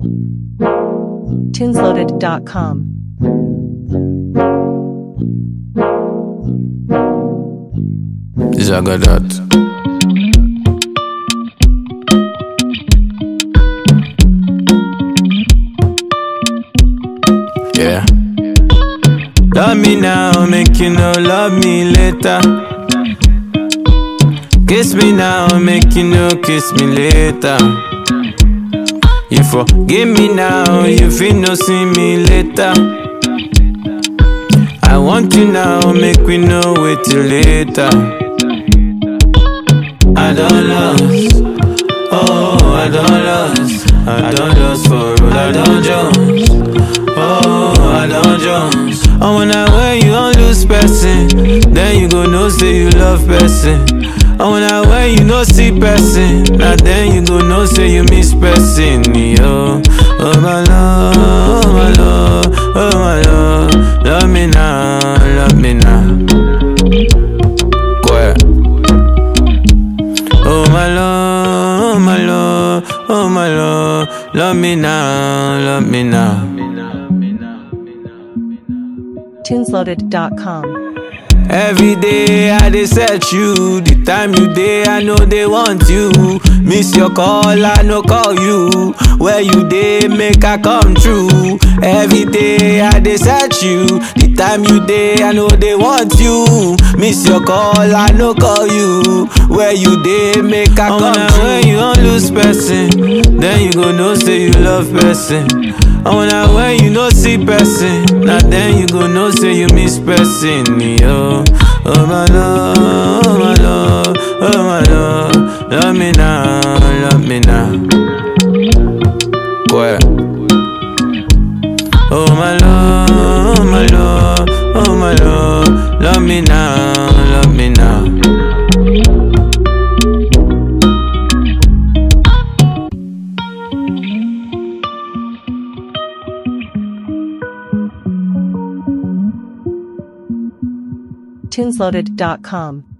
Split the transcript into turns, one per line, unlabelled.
Tunesloaded.com.
Zagadat. Yeah. Love me now, make you know, love me later. Kiss me now, make you know, kiss me later. You forgive me now, you feel no see me later. I want you now, make we know wait till later. I don't lost, oh I don't lost, I don't lost for road, I don't Jones, oh I don't Jones. Oh when I wear you don't lose person, then you go know say you love person. Oh when I wear you no see person, now then you go know say you miss person. Yo, oh my love, oh my love, oh my love, love me now, love me now. Go ahead. Oh my love, oh my love, oh my love, love me now, love me now.
Tunesloaded.com.
Every day I dey search you, the time you dey I know they want you. Miss your call, I no call you. Where you dey make I come true. Every day I dey search you, the time you dey I know they want you. Miss your call, I no call you. Where you dey make I come true. When you don't lose person, then you go know say you love person. And when I when you no see person, now then you go know say you miss person, yo. Oh my love, oh my love, oh my love, love me now, love me now. Go ahead. Oh my love, oh my love, oh my love, love me now, love me now.
Tunesloaded.com.